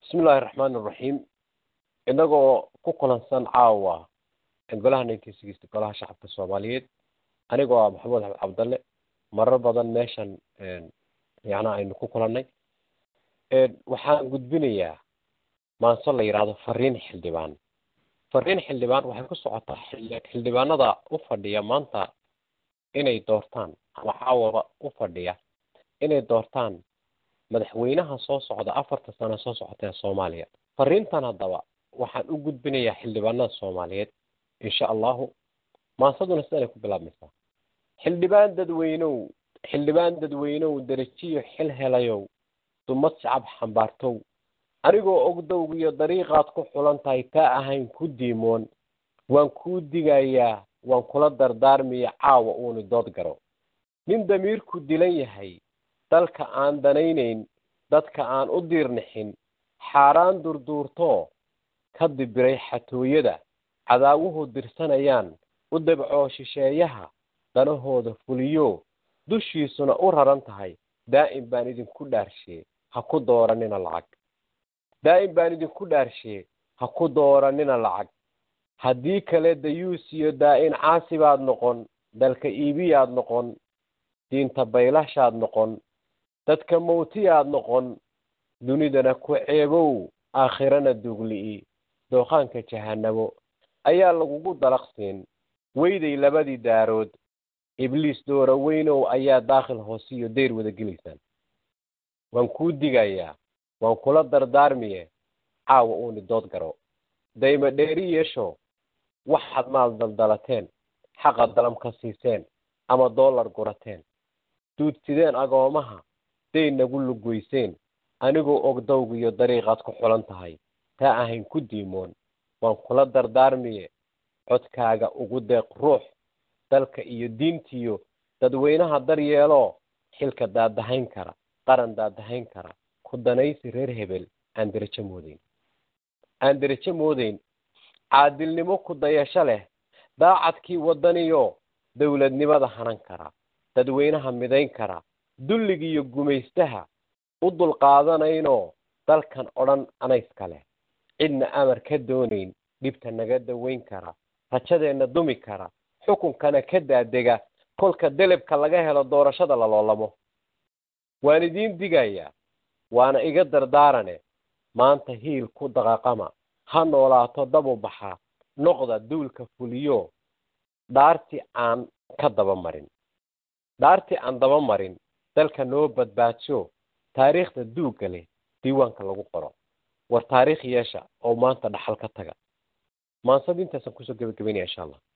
bismi illaahi raxmaan iraxiim inagoo ku kulansan caawa golaha nineteen sixty golaha shacabka soomaaliyeed anigoo ah maxamuud axmed cabdalle marar badan meeshan yacnaa aynu ku kulannay waxaan gudbinayaa maanso la yidhaahdo fariin xildhibaan fariin xildhibaan waxay ku socotaa xildhibaanada u fadhiya maanta inay doortaan ama caawaba u fadhiya inay doortaan madaxweynaha soo socda afarta sano soo socota ee soomaaliya fariintan haddaba waxaan u gudbinayaa xildhibaanada soomaaliyeed insha allahu maansaduna sidanay ku bilaabmaysaa xildhibaan dadweynow xildhibaan dadweynow darajiyo xil helayow dumad shacab xambaartow anigoo ogdowg iyo dariiqaad ku xulan tahay taa ahayn ku diimoon waan kuu digayaa waan kula dardaarmiya caawa uuni dood garo nin damiirku dilan yahay dalka aan danaynayn dadka aan u diirnixin xaaraan durduurtoo ka dibiray xatooyada cadaawuhu dirsanayaan u dabcoo shisheeyaha danahooda fuliyo dushiisuna u raran tahay daa'im baan idinku dhaarshee ha ku dooranina lacag daa'im baan idinku dhaarshee ha ku dooranina lacag haddii kale dayuus iyo daa-in caasi baad noqon dalka iibiyaad noqon diinta baylashaad noqon dadka mawtiyaad noqon dunidana ku ceebow aakhirana dugli'i dooqaanka jahanabo ayaa lagugu dalaqsiin weyday labadii daarood ibliis doora weynow ayaa daakhil hoosiyo deyr wada gelaysaan waan kuu digayaa waan kula dardaarmiye caawa uuni dood garo dayma dheeri yeesho waxaad maal daldalateen xaqa dalam ka siiseen ama dollar gurateen duudsideen agoomaha day nagu lugoyseen anigoo ogdowg iyo dariiqaad ku xulan tahay taa ahayn ku diimoon waan kula dardaarmiye codkaaga ugu deeq ruux dalka iyo diintiyo dadweynaha daryeeloo xilka daadahayn kara qaran daadahayn kara ku danaysi reer hebel aan derajo moodeyn aan derajo moodeyn caadilnimo ku dayasho leh daacadkii waddaniyo dowladnimada hanan kara dadweynaha midayn kara dulligiiyo gumaystaha u dulqaadanaynoo dalkan odhan anayska leh cidna amar ka doonayn dhibta naga daweyn kara rajadeenna dumi kara xukunkana ka daadega kolka delebka laga helo doorashada laloolamo waan idiin digayaa waana iga dardaarane maanta hiil ku daqaqama ha noolaato dabu baxa noqda duulka fuliyo dhaartii aan ka daba marin dhaartii aan daba marin dalka noo badbaadsho taariikhda duugga leh diiwaanka lagu qoro war taariikh yeesha oo maanta dhaxal ka taga maansad intaasaan kusoo gebagabeynaya insha allah